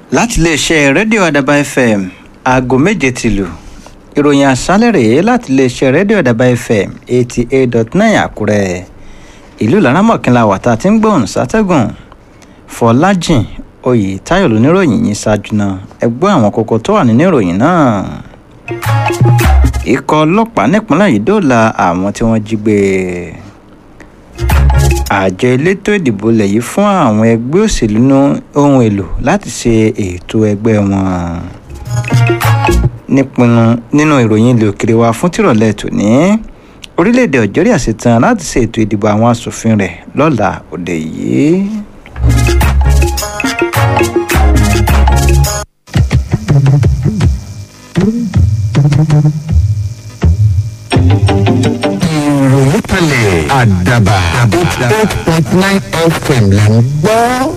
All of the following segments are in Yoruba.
láti iléeṣẹ́ rédíò àdàbà fm aago méje ti lù ìròyìn àṣálẹ̀ rèé láti iléeṣẹ́ rédíò àdàbà fm eighty eight dot nine àkúrẹ́ ìlú laramọ̀kìnlá wàtá tí ń gbóhùn sátẹ́gùn fọlájìn oyè táyọ̀ lóníròyìn yìí ṣáájú náà ẹgbọ́n àwọn kókó tó wà nínú ìròyìn náà ikọ̀ ọlọ́pàá nípínlẹ̀ yìí dóòlà àwọn tí wọ́n jí gbé àjọ elétò ìdìbò lẹ̀ yìí fún àwọn ẹgbẹ́ òṣèlú ní ohun èlò láti ṣe ètò ẹgbẹ́ wọn nípinnu nínú ìròyìn ilé òkèrè wa fún tìrọ̀lẹ́ tòní orílẹ̀-èdè algeria ṣetán láti ṣe ètò ìdìbò àwọn asòfin rẹ̀ lọ́la òde yìí. ìròyìn kalẹ̀ àdàbà eight point nine fm là ń gbọ́.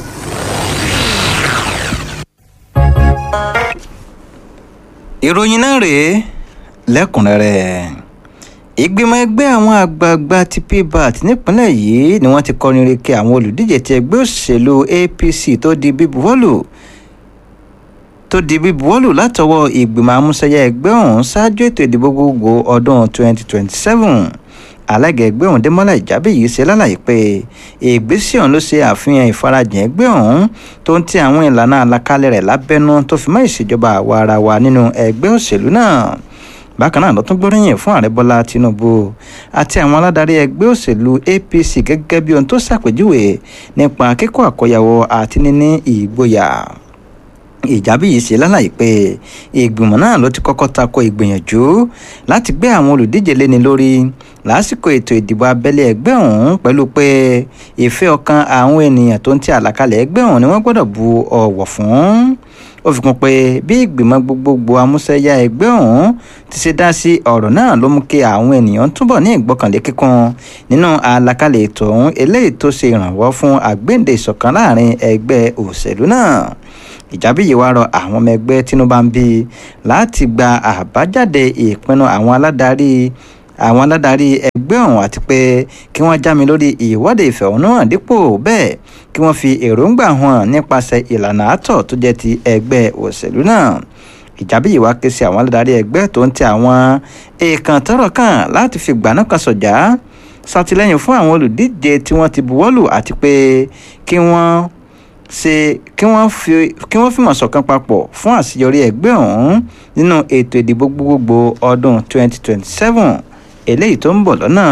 ìròyìn náà rèé lẹ́kùnrẹ́rẹ́ ìgbìmọ̀ ẹgbẹ́ àwọn àgbààgbà ti pbat nípínlẹ̀ yìí ni wọ́n ti kọrin reke àwọn olùdíje ti ẹgbẹ́ òṣèlú apc tó di bíbuwọ́lù tó di bíbuwọ́lù látọwọ́ ìgbìmọ̀ amúṣẹ́yẹ ẹgbẹ́ ọ̀hún ṣáájú ètò ìdìbò gbogbo ọdún 2027 alága ẹgbẹ́ ọ̀hún dẹ́mọ́lá ìjábí yìí ṣe lálàyé pé ìgbésẹ̀ ọ̀hún ló ṣe àfihàn ìfarajìn ẹgbẹ́ ọ̀hún tó ń ti àwọn ìlànà àlàkalẹ̀ rẹ̀ lábẹ́nú tó fi mọ́ ìṣèjọba àwa ara wa nínú ẹgbẹ́ òṣèlú náà bákan náà ló tún gbóríyìn fún ààrẹ bọ́lá tinubu àti àwọn aládarí ẹgbẹ́ òṣèlú apc gẹ́gẹ́ bí ohun tó ṣàpèjúwe nípa kíkọ́ àkọyàwó àti níní ìgboyà ìjábí yìí ṣe lálàyé pé ìgbìmọ̀ náà ló ti kọ́kọ́ tako ìgbìyànjú láti gbé àwọn olùdíje léni lórí lásìkò ètò ìdìbò abẹ́lé ẹgbẹ́ ọ̀hún pẹ̀lú pé ìfẹ́ ọkàn àwọn ènìyàn tó ń ti àlàkalẹ̀ ẹgbẹ́ ọ̀hún ni wọ́n gbọ́dọ̀ bu ọ̀wọ̀ fún ó fi kún pé bí ìgbìmọ̀ gbogbogbò amúṣẹ́yá ẹgbẹ́ ọ̀hún ti ṣe dá sí ọ̀rọ̀ náà ló mú kí àwọn ènìyàn túbọ̀ ní ìgbọ́kànlé kíkún nínú àlàkalẹ̀ ètò ọ̀hún eléyìí tó ṣe ìrànwọ́ fún àgbéǹde ìṣọ̀kan láàrin ẹgbẹ́ òṣèlú náà ìjábí yìí wá rọ àwọn ọmọ ẹgbẹ́ tinubu ń bí láti gba àbájáde ìpinnu àwọn aládarí àwọn aládarí ẹgbẹ́ ọ̀hún àti pé kí wọ́n já mi lórí ìwọ́de ìfẹ̀hónúhàn dípò bẹ́ẹ̀ kí wọ́n fi èròǹgbà hàn nípasẹ̀ ìlànà àtọ̀ tó jẹ́ ti ẹgbẹ́ òṣèlú náà ìjábí yìí wá ké sí àwọn aládarí ẹgbẹ́ tó ń tẹ àwọn èèkàn tọrọ kàn láti fi gbaná kan sọ̀jà ṣàtìlẹ́yìn fún àwọn olùdíje tí wọ́n ti buwọ́lù àti pé kí wọ́n ṣe kí wọ́n fi kí wọ́n fìmọ̀ ṣọ̀kan papọ̀ fún àṣeyọrí ẹgbẹ́ ọ̀hún nínú ètò ìdìbò gbogbogbò ọdún 2027 eléyìí tó ń bọ̀ lọ́nà.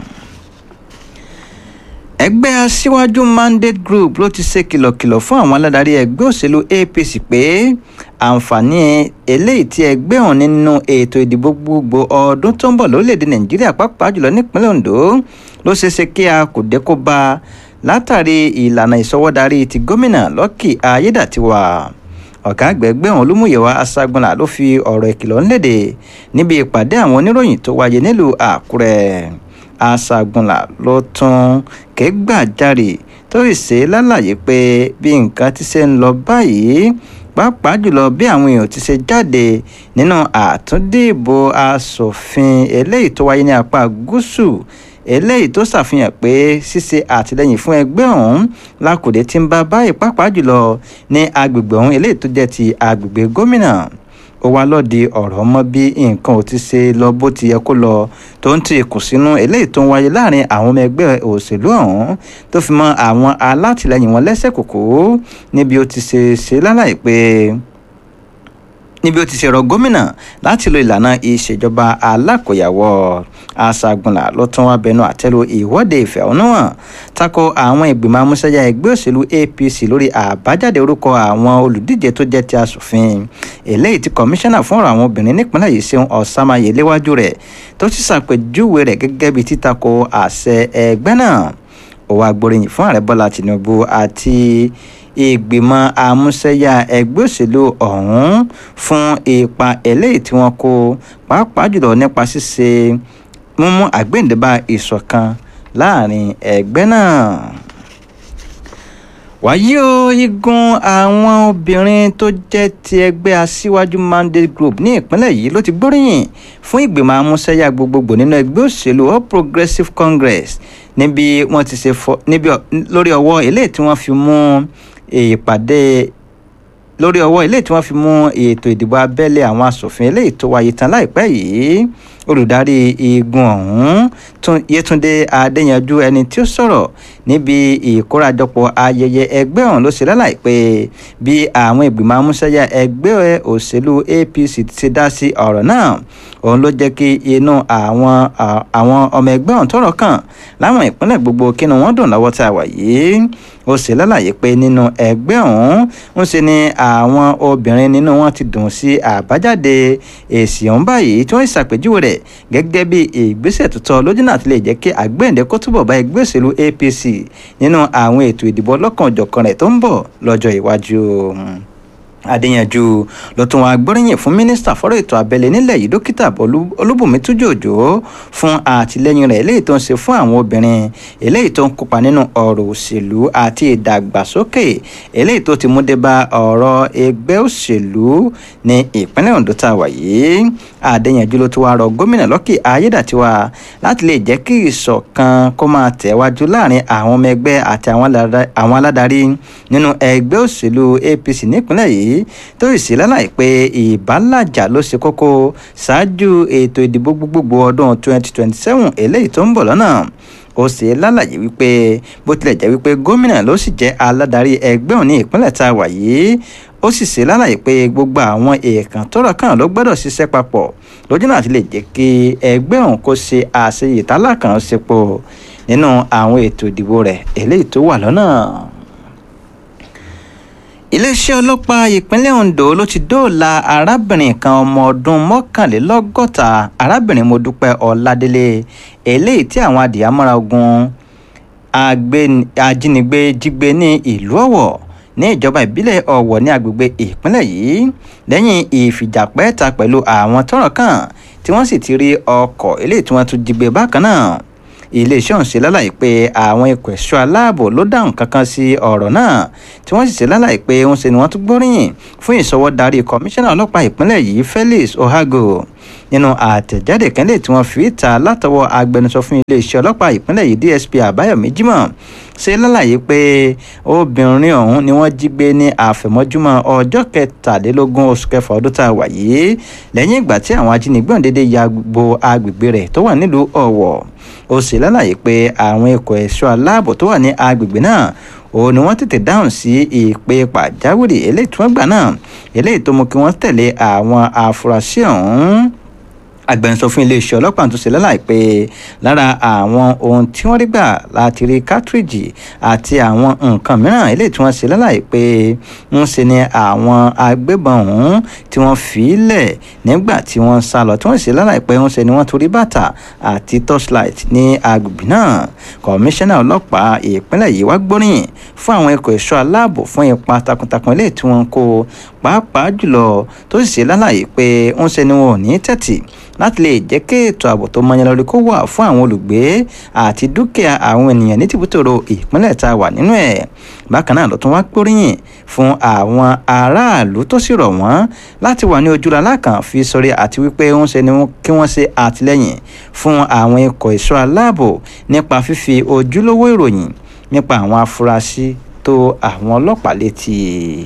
ẹgbẹ́ aṣíwájú mandate group ló ti ṣe kìlọ̀kìlọ̀ fún àwọn aládarí ẹgbẹ́ òṣèlú apc pé àǹfààní eléyìí tí ẹgbẹ́ ọ̀hún nínú ètò ìdìbò gbogbo ọdún tó ń bọ̀ lórílẹ̀‐èdè nàìjíríà pàápàá jùlọ nípínlẹ̀ ondo ló ṣeé ṣe kí a kò dé kó bá a látàrí ìlànà ìsọwọ́darí ti gómìnà lọ́kì ayédàtiwà ọ̀gá àgbẹ̀gbẹ́ ọ̀hún olúmúyẹ̀wá aṣágunlá ló fi ọ̀rọ̀ ìkìlọ̀ ńlẹ̀dẹ̀ níbi ìpàdé àwọn oníròyìn tó wáyé nílùú àkúrẹ́ aṣágunlá ló tún kẹ́gbàjarè tó sì ṣe lálàyé pé bí nǹkan ti ṣe ń lọ báyìí pàápàá jùlọ bí àwọn èèyàn ti ṣe jáde nínú àtúndìbò asòfin eléyìí tó wáyé ní apá gúúsù eléyìí tó ṣàfihàn pé ṣíṣe àtìlẹyìn fún ẹgbẹ́ ọ̀hún lákòdé tí ń bá báyìí pàápàá jùlọ ní agbègbè ọ̀hún eléyìí tó jẹ́ ti agbègbè gómìnà ó wá lọ́ọ̀dì ọ̀rọ̀ mọ́ bí nǹkan ò ti ṣe lọ bó ti yẹ kó lọ tó ń ti kùsínú eléyìí tó ń wáyé láàrin àwọn ọmọ ẹgbẹ́ òṣèlú ọ̀hún tó fi mọ́ àwọn alátìlẹyìn wọn lẹ́sẹ̀ kòkó níbi ó ti ṣe ṣe lálàyé pé níbi ó ti ṣe rọ gómìnà láti lo ìlànà ìṣèjọba alákòyàwó aṣàgùnlà ló tún wá bẹnu àtẹ́lu ìwọ́de ìfẹ̀hónúhàn tako àwọn ìgbìmọ̀ amúṣẹ́yà ẹgbẹ́ òṣèlú apc lórí àbájáde orúkọ àwọn olùdíje tó jẹ́ ti asòfin eléyìí tí kọmíṣánná fún ọ̀rọ̀ àwọn obìnrin nípínlẹ̀ yìí ṣeun ọ̀sàmáyé léwájú rẹ̀ tó ti ṣàpèjúwe rẹ̀ gẹ́gẹ́ bí títakò àṣẹ ẹgbẹ́ náà ó wá gbóríyìn fún ààrẹ bọ́lá tìǹbù àti ìgbìmọ̀ àmúṣẹ́yà ẹgbẹ́ òṣèlú ọ̀hún fún ipa eléyìí tí wọ́n kó pàápàá jùlọ nípa ṣíṣe mímú àgbéǹdébà ìṣọ̀kan láàrin ẹgbẹ́ náà wàyí o igun àwọn obìnrin tó jẹ́ ti ẹgbẹ́ aṣíwájú mandate group ní ìpínlẹ̀ yìí ló ti gbóríyìn fún ìgbìmọ̀ amúṣẹ́yà gbogbogbò nínú ẹgbẹ́ òṣèlú all progressives congress níbi wọ́n ti ṣe fọ níbi lórí ọwọ́ eléyìí tí wọ́n fi mú ìpàdé lórí ọwọ́ eléyìí tí wọ́n fi mú ètò ìdìbò abẹ́lé àwọn asòfin eléyìí tó wáyé tán láìpẹ́ yìí olùdarí igun ọ̀hún yétúndé adéyanjú ẹni tí ó sọ̀rọ̀ níbi ìkórajọpọ̀ ayẹyẹ ẹgbẹ́ ọ̀hún ló ṣe lálàyé pé bí àwọn ìgbìmọ̀ amúṣẹ́yà ẹgbẹ́ òṣèlú apc ti dá sí ọ̀rọ̀ náà òun ló jẹ́ kí inú àwọn àwọn ọmọ ẹgbẹ́ ọ̀hún tọ̀rọ̀ kàn láwọn ìpínlẹ̀ gbogbo kínú wọn dùn lọ́wọ́ tá a wà yìí ó ṣe lálàyé pé nínú ẹgbẹ́ ọ̀hún ń ṣe ni àwọn obìnrin nínú wọn ti dùn sí àbájáde èsì ọ̀hún báyìí tí wọ́n ṣàpèjúwe rẹ̀ gẹ́gẹ́ bí ìgbésẹ̀ tó tọ́ lójú náà ti lè jẹ́ kí àgbẹ̀ǹdẹ kó túbọ̀ bá ẹgbẹ́ òṣèlú apc nínú àwọn ètò ìdìbò ọlọ́kan-ò-jọ̀kan rẹ̀ tó ń bọ̀ lọ́jọ́ iwájú adéyanjú ló tún wá gbóríyìn fún mínísítà fọ́rọ̀ ètò abẹ́lé nílẹ̀ yìí dókítà olúbùnmi tújòjò fún àtìlẹ́yìn rẹ̀ eléyìí tó ń ṣe fún àwọn obìnrin eléyìí tó ń kópa nínú ọ̀rọ̀ òṣèlú àti ìdàgbàsókè eléyìí tó ti mú dé bá ọ̀rọ̀ ẹgbẹ́ òṣèlú ní ìpínlẹ̀ ondo tá a wà yìí adéyanjú ló tún wá rọ gómìnà lọ́kì ayédàtiwa láti lè jẹ́ kí ìṣọ̀kan kó máa tẹ̀wájú láàrin àwọn ọmọ ẹgbẹ́ àti àwọn aládarí nínú ẹgbẹ́ òṣèlú apc nípínlẹ̀ yìí tó sì lálàyé pé ìbálàjà ló ṣe kókó ṣáájú ètò ìdìbò gbogbogbò ọdún 2027 eléyìí tó ń bọ̀ lọ́nà ó ṣe lálàyé wípé bó tilẹ̀ jẹ́ wípé gómìnà ló sì jẹ́ aládarí ẹgbẹ́ òní ìpínlẹ̀ tá a wà yìí ó sì ṣe lálàyé pé gbogbo àwọn èèkàn tọ́rọ̀ kàn ló gbọ́dọ̀ ṣiṣẹ́ papọ̀ lójú náà ti lè jẹ́ kí ẹgbẹ́ òun kó ṣe àṣeyè tálákànṣepọ̀ nínú àwọn ètò ìdìbò rẹ̀ eléyìí tó wà lọ́nà iléeṣẹ́ ọlọ́pàá ìpínlẹ̀ ondo ló ti dóòlà arábìnrin kan ọmọ ọdún mọ́kànlélọ́gọ́ta arábìnrin modúpẹ́ ọ̀ládélé eléyìí tí àwọn adìyàmọ́ra ogun ajínigbé jígbé ní ìlú ọ̀wọ̀ ní ìjọba ìbílẹ̀ ọ̀wọ̀ ní agbègbè ìpínlẹ̀ yìí lẹ́yìn ìfìjàpẹ́ta pẹ̀lú àwọn tọ́rọ̀ kàn tí wọ́n sì ti rí ọkọ̀ eléyìí tí wọ́n tún jígbé bákan náà iléeṣẹ́ ọ̀hún ṣe lálàyé pé àwọn ikọ̀ ẹ̀ṣọ́ aláàbò ló dáhùn kankan sí ọ̀rọ̀ náà tí wọ́n sì ṣe lálàyé pé ń ṣe ni wọ́n tún gbóríyìn fún ìṣọwọ́darí kọmíṣánná ọlọ́pàá ìpínlẹ̀ yìí felix ohago nínú àtẹ̀jáde kẹ́lẹ́ tí wọ́n fi ta látọwọ́ agbẹnusọ fún iléeṣẹ́ ọlọ́pàá ìpínlẹ̀ yìí dsp àbáyọ̀mí jimoh ṣe lálàyé pé obìnrin ọ̀hún ni wọ́n jí gbé ní àfẹ̀mọ́júmọ́ ọjọ́ kẹtàlélógún oṣù kẹfà ọdún tá a wà yìí lẹ́yìn ìgbà tí àwọn ajínigbé ọ̀hún dédé ya gbo agbègbè rẹ̀ tó wà nílùú ọ̀wọ̀ ó sì lálàyé pé àwọn ikọ̀ ẹ̀ṣọ́ aláàbò tó wà ní agbègbè náà òun ni wọ́n tètè dáhùn sí ìpè pàjáwìrì eléyìí tí wọ́n gbà náà eléyìí tó mú kí wọ́n tẹ̀lé àwọn afurasí ọ̀hún agbẹnusọ fún iléeṣẹ́ ọlọ́pàá tó ṣe lálàyé pé lára àwọn ohun tí wọ́n rí gbà láti rí kátírìjì àti àwọn nǹkan mìíràn eléyìí tí wọ́n ṣe lálàyé pé ń ṣe ni àwọn agbébọn ọ̀hún tí wọ́n fi í lẹ̀ nígbà tí wọ́n sá lọ tí wọ́n ṣe lálàyé pé ń ṣe ni wọ́n torí bàtà àti torchlight ní agbègbè náà kọmíṣánná ọlọ́pàá ìpínlẹ̀ yìí wá gbóríyìn fún àwọn ikọ̀ ẹ̀ṣọ́ aláàbò fún ipa takuntakun eléyìí tí wọ́n kó pàápàá jùlọ tó sì ṣe lálàyé pé ń ṣe ni wọn ò ní tẹ̀tì láti lè jẹ́ kí ètò ààbò tó mọyán lórí kó wà fún àwọn olùgbé àti dúkìá àwọn ènìyàn ní tìbútòrò ìpínlẹ̀ tá a wà nínú ẹ̀ bákan náà ló tún wá gbóríyìn fún àwọn aráàlú tó sì rọ̀ wọ́n láti wà ní ojúra lákàn fi sọrí àti wípé ń ṣe ni kí wọ́n ṣe àtìlẹ́yìn fún àwọn ikọ̀ ẹ̀ṣọ́ aláàbò nípa fífi ojúlówó ìròyìn nípa àwọn afurasí tó àwọn ọlọ́pàá létí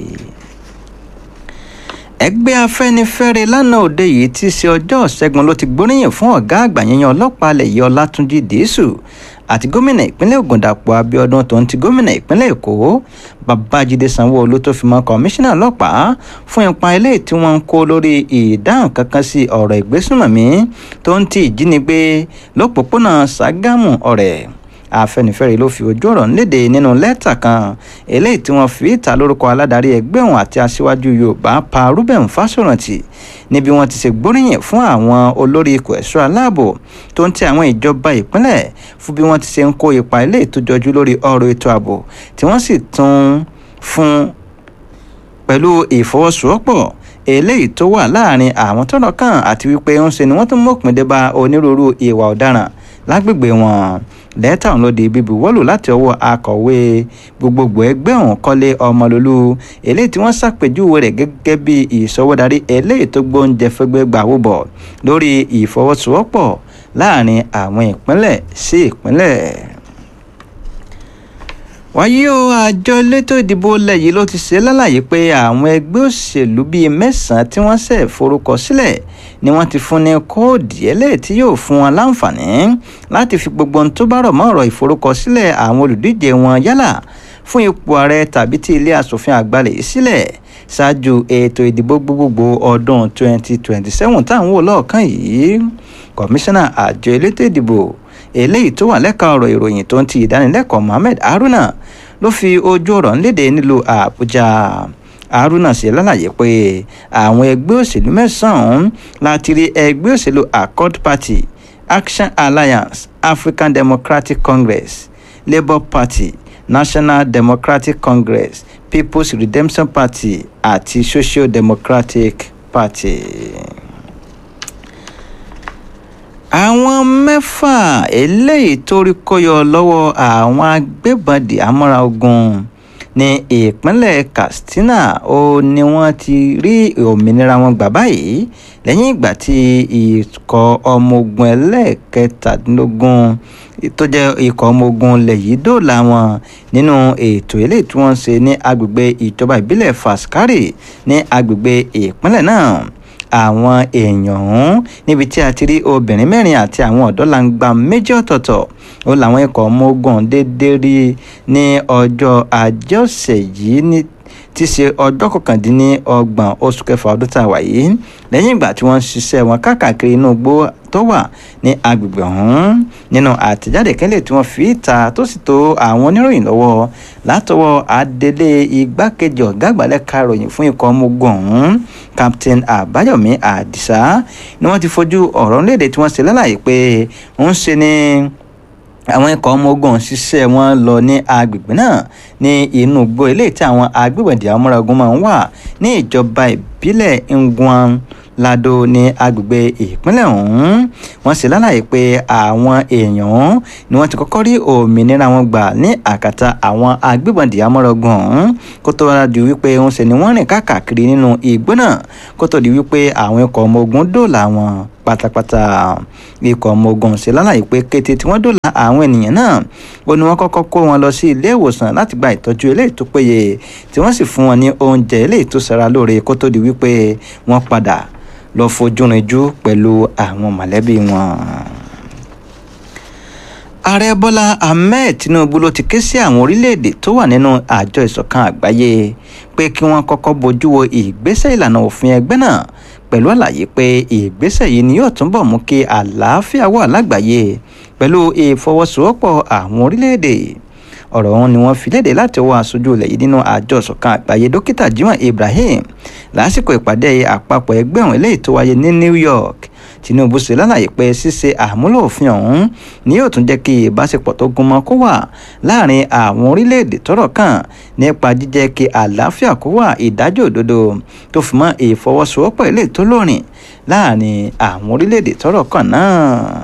ẹgbẹ́ afẹ́nifẹ́re lánàá òde yìí ti ṣe ọjọ́ ṣẹ́gun ló ti gbóríyìn fún ọ̀gá àgbà yẹn ọlọ́pàá alẹ̀ yìí ọlátúnjì dìísù àti gómìnà ìpínlẹ̀ ògùn dàpọ̀ abiodun tó ń ti gómìnà ìpínlẹ̀ èkó babájídé sanwó-olu tó fi mọ́ kọmíṣánná ọlọ́pàá fún ipa eléyìí tí wọ́n ń kó lórí ìdáhùn kankan sí ọ̀rọ̀ ìgbésùnmọ̀mí tó ń ti ìjínigbé lópòpónà ṣàgámù ọ̀rẹ́ afẹnifẹre ló fi ojú ọ̀rọ̀ léde nínú lẹ́tà kan eléyìí tí wọ́n fi ta lórúkọ aládarí ẹgbẹ́ òun àti aṣíwájú yorùbá pa ruben fásórántì níbi wọ́n ti ṣe gbóríyìn fún àwọn olórí ikọ̀ ẹ̀ṣọ́ aláàbò tó ń tẹ àwọn ìjọba ìpínlẹ̀ fún bí wọ́n ti ṣe ń kó ipa eléyìí tó jọjú lórí ọ̀rọ̀ ètò ààbò tí wọ́n sì tún fún pẹ̀lú ìfọwọ́sowọ́pọ̀ eléyìí tó wà láàrin àwọn tọ́rọ̀ kàn àti wípé ń ṣe ni wọ́n tún mọ̀pin dé bá onírúurú ìwà ọ̀daràn lágbègbè wọn lẹ́tà ọ̀hún ló di bíbu wọ́lù láti ọwọ́ akọ̀wé gbogbogbò ẹgbẹ́ ọ̀hún kọ́lé ọmọlólú eléyìí tí wọ́n ṣàpèjúwe rẹ̀ gẹ́gẹ́ bí ìṣọwọ́darí eléyìí tó gbóúnjẹ fẹ́gbẹ́ gbàwó bọ̀ lórí ìfọwọ́sowọ́pọ̀ láàrin àwọn ìpínlẹ̀ sí ìpínlẹ̀ wáyé o àjọ elétò ìdìbò ilẹ̀ yìí ló ti ṣe lálàyé pé àwọn ẹgbẹ́ òṣèlú bíi mẹ́sàn-án tí wọ́n ṣẹ̀ forúkọ sílẹ̀ ni wọ́n ti fún ní kóòdì eléyìí tí yóò fún wọn láǹfààní láti fi gbogbo ohun tó bá rọ̀ mọ́ ọ̀rọ̀ ìforúkọsílẹ̀ àwọn olùdíje wọn yálà fún ipò ààrẹ tàbí tí ilé asòfin àgbà lè sílẹ̀ ṣáájú ètò ìdìbò gbogbogbò ọdún 2027 táwọn wò lọ́ọ̀kan yìí kọmíṣánná àjọ elétò ìdìbò eléyìí tó wà lẹ́ka ọ̀rọ̀ ìròyìn tó ń ti ìdánilẹ́kọ̀ọ́ mohammed haruna ló fi ojú ọ̀rọ̀ ńlédè nílùú àbújá haruna ṣe lálàyé pé àwọn ẹgbẹ́ òṣèlú mẹ́sàn-án láti rí ẹgbẹ́ òṣèlú accord party action alliance african democratic congress labour party national democratic congress people's redemption party àti social democratic party àwọn mẹ́fà eléyìí tó rí kóyọ lọ́wọ́ àwọn agbébọn dìhámọ́ra ogun ní ìpínlẹ̀ katsina ó ní wọ́n ti rí òmìnira wọn gbà báyìí lẹ́yìn ìgbà tí ikọ̀ ọmọ ogun ẹlẹ́ẹ̀kẹtàdínlógún tó jẹ́ ikọ̀ ọmọ ogun ilẹ̀ yìí dóòlà wọn nínú ètò eléyìí tí wọ́n ń ṣe ní agbègbè ìjọba ìbílẹ̀ faskari ní agbègbè ìpínlẹ̀ náà àwọn èèyàn ọ̀hún níbi tí a ti rí obìnrin mẹ́rin àti àwọn ọ̀dọ́langba méjì ọ̀tọ̀ọ̀tọ̀ ó làwọn ikọ̀ ọmọ ogun déédéé rí ní ọjọ́ ajé ọ̀sẹ̀ yìí ní ti ṣe ọjọ́ kọkàndínlọ́gbọ̀n oṣù kẹfà ọdún tá a wà yìí lẹ́yìn ìgbà tí wọ́n ń ṣiṣẹ́ wọn káàkiri inú igbó tó wà ní agbègbè ọ̀hún nínú àtẹ̀jáde kẹ́lẹ̀ tí wọ́n fi ta tó sì tó àwọn oníròyìn lọ́wọ́ látọwọ́ adelé igbákejì ọ̀gá àgbàlẹ̀ karòyìn fún ikọ̀ ọmọ ogun ọ̀hún captain àbáyọ̀mí àdìsá ni wọ́n ti fojú ọ̀rọ̀ léde tí wọ́n ṣe lálàyé pé ń ṣe ní àwọn ikọ̀ ọmọ ogun ṣiṣẹ́ wọn lọ ní agbègbè náà ní inú igbó eléyìí tí àwọn agbébọ̀dì amúragun máa ń wà ní ìjọba ìbílẹ̀ ngwan lado ní agbègbè ìpínlẹ̀ ọ̀hún wọ́n sì lálàyé pé àwọn èèyàn ni wọ́n ti kọ́kọ́ rí òmìnira wọn gbà ní àkàtà àwọn agbébọ̀dì amúragun ọ̀hún kó tó wá di wípé ń ṣe ni wọ́n rìn káàkiri nínú igbó náà kó tó di wípé àwọn ikọ̀ ọmọ ogun dóòlà wọn pátápátá ikọ̀ ọmọ ogun ṣe lálàyé pé kété tí wọ́n dóòlà àwọn ènìyàn náà ó ní wọ́n kọ́kọ́ kó wọn lọ sí ilé ìwòsàn láti gba ìtọ́jú eléyìí tó péye tí wọ́n sì fún wọn ní oúnjẹ eléyìí tó ṣara lóore kó tó di wípé wọ́n padà lọ fojú rinjú pẹ̀lú àwọn mọ̀lẹ́bí wọn ààrẹ bọ́lá ahmed tinubu ló ti ké sí àwọn orílẹ̀-èdè tó wà nínú àjọ ìṣọ̀kan àgbáyé pé kí wọ́n kọ́kọ́ bójú wo ìgbésẹ̀ ìlànà òfin ẹgbẹ́ náà pẹ̀lú àlàyé pé ìgbésẹ̀ yìí ni yóò túnbọ̀ mú kí àlàáfíà wà lágbàáyé pẹ̀lú ìfọwọ́sowọ́pọ̀ àwọn orílẹ̀-èdè ọ̀rọ̀ ọ̀hún ni wọ́n fi léde láti ọwọ́ aṣojú ilẹ̀ yìí nínú àjọ ìṣọ̀kan àgbáyé dókítà jimoh ibrahim lásìkò ìpàdé àpapọ̀ ẹgbẹ́ ọ̀hún eléyìí tó wáyé ní new york tinubu ṣe lálàyé pé ṣíṣe àmúlò òfin ọ̀hún ni yóò tún jẹ́ kí ìbáṣepọ̀ tó gúnmọ́ kó wà láàrin àwọn orílẹ̀-èdè tọ́rọ̀ kàn nípa jíjẹ́ kí àlàáfíà kó wà ìdájọ́ òdodo tó fi mọ́ ìfọwọ́sowọ́pọ̀ ilé tó lórin láàrin àwọn orílẹ̀-èdè tọ́rọ̀ kàn náà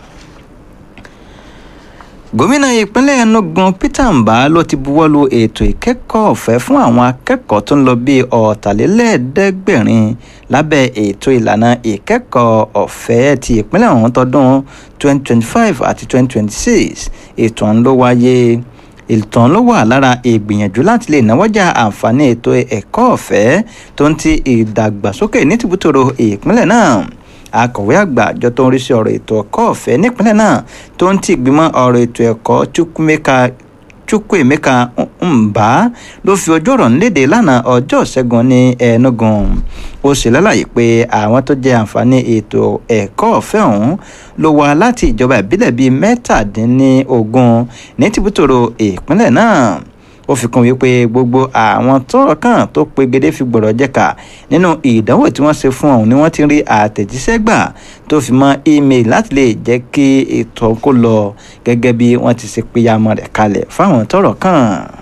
gómìnà ìpínlẹ̀ enugu peter mba ló ti buwọ́lu ètò ìkẹ́kọ̀ọ́ ọ̀fẹ́ fún àwọn akẹ́kọ̀ọ́ tó ń lọ bíi ọ̀tàlélẹ́ẹ̀ẹ́dẹ́gbẹ̀rin lábẹ́ ètò ìlànà ìkẹ́kọ̀ọ́ ọ̀fẹ́ ti ìpínlẹ̀ ọ̀hún tọdún 2025 àti 2026 ètò ọ̀hún ló wáyé ètò ọ̀hún ló wà lára ìgbìyànjú láti lè náwọ́jà àǹfààní ètò ẹ̀kọ́ ọ̀fẹ́ tó ń ti ìdàgbàsókè ní tìbútòrò ìpínlẹ̀ náà akọ̀wé àgbà àjọ tó ń rí sí ọ̀rọ̀ ètò ẹ̀kọ́ ọ̀fẹ́ nípínlẹ̀ náà tó ń ti ìgbìmọ̀ ọ̀rọ̀ ètò ẹ̀kọ́ chukwumeka chukwuemeka mba ló fi ojú ọ̀rọ̀ nílédè lánàá ọjọ́ ìṣẹ́gun ní enugu ó sì lálàyé pé àwọn tó jẹ àǹfààní ètò ẹ̀kọ́ ọ̀fẹ́ ọ̀hún ló wá láti ìjọba ìbílẹ̀ bíi mẹ́tàdínlógún ní tìbútòrò ìpínlẹ̀ náà ó fi kún wípé gbogbo àwọn tọrọ kan tó pegedé fi gbọdọ jẹka nínú ìdánwò tí wọn ṣe fún ọhún ni wọn ti rí àtẹjíṣẹ gbà tó fi mọ email láti lè jẹ kí ètò kó lọ gẹgẹ bí wọn ti ṣe péyàmọ rẹ kalẹ fáwọn tọrọ kan.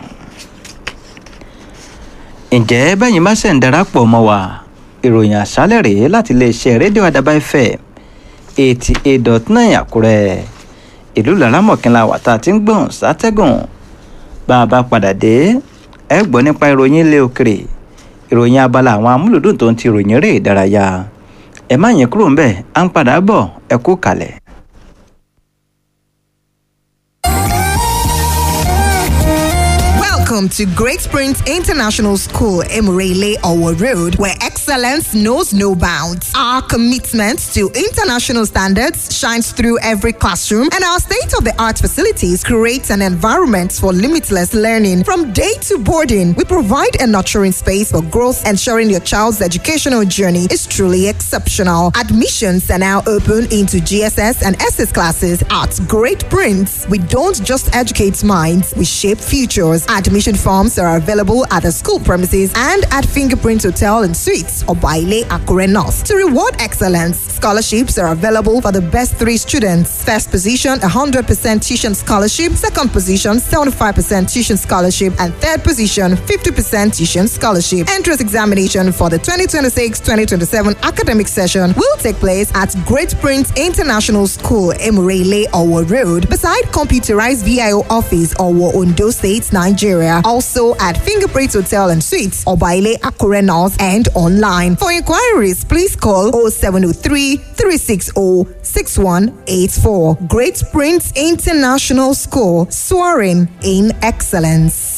ǹjẹ́ bẹ́yìn bá ṣẹ̀ ń darapọ̀ mọ́ wa ìròyìn àṣálẹ̀ rèé láti iléeṣẹ́ rédíò àdàbà ẹ̀fẹ̀ eighty eight dot nine àkúrẹ́ ìlú làrámọ̀kínlá wàtá tí ń gbọ̀n sátẹ́gùn bá a bá padà dé ẹ gbọ́ nípa ìròyìn ilé òkèrè ìròyìn abala àwọn amúlùdùn tó ń ti ìròyìn eré ìdárayá ẹ má yín kúrò ńbẹ̀ à ń padà bọ̀ ẹ kú kalẹ̀. Welcome to Great Springs International School, Emirele Owo Road, where excellence knows no bounds. Our commitment to international standards shines through every classroom, and our state-of-the-art facilities create an environment for limitless learning. From day to boarding, we provide a nurturing space for growth, ensuring your child's educational journey is truly exceptional. Admissions are now open into GSS and SS classes at Great Prince. We don't just educate minds, we shape futures. Admission forms are available at the school premises and at Fingerprint Hotel and Suites or Baile Akure North. To reward excellence, scholarships are available for the best three students. First position, 100% tuition scholarship. Second position, 75% tuition scholarship. And third position, 50% tuition scholarship. Entrance examination for the 2026-2027 academic session will take place at Great Prince International School, Emirele, Owo Road, beside computerized VIO office, Owo, Ondo State, Nigeria. Also at Fingerprint Hotel and Suites, Obaile, Akure North, and online. For inquiries, please call 0703 360 6184. Great Prince International School, soaring in excellence.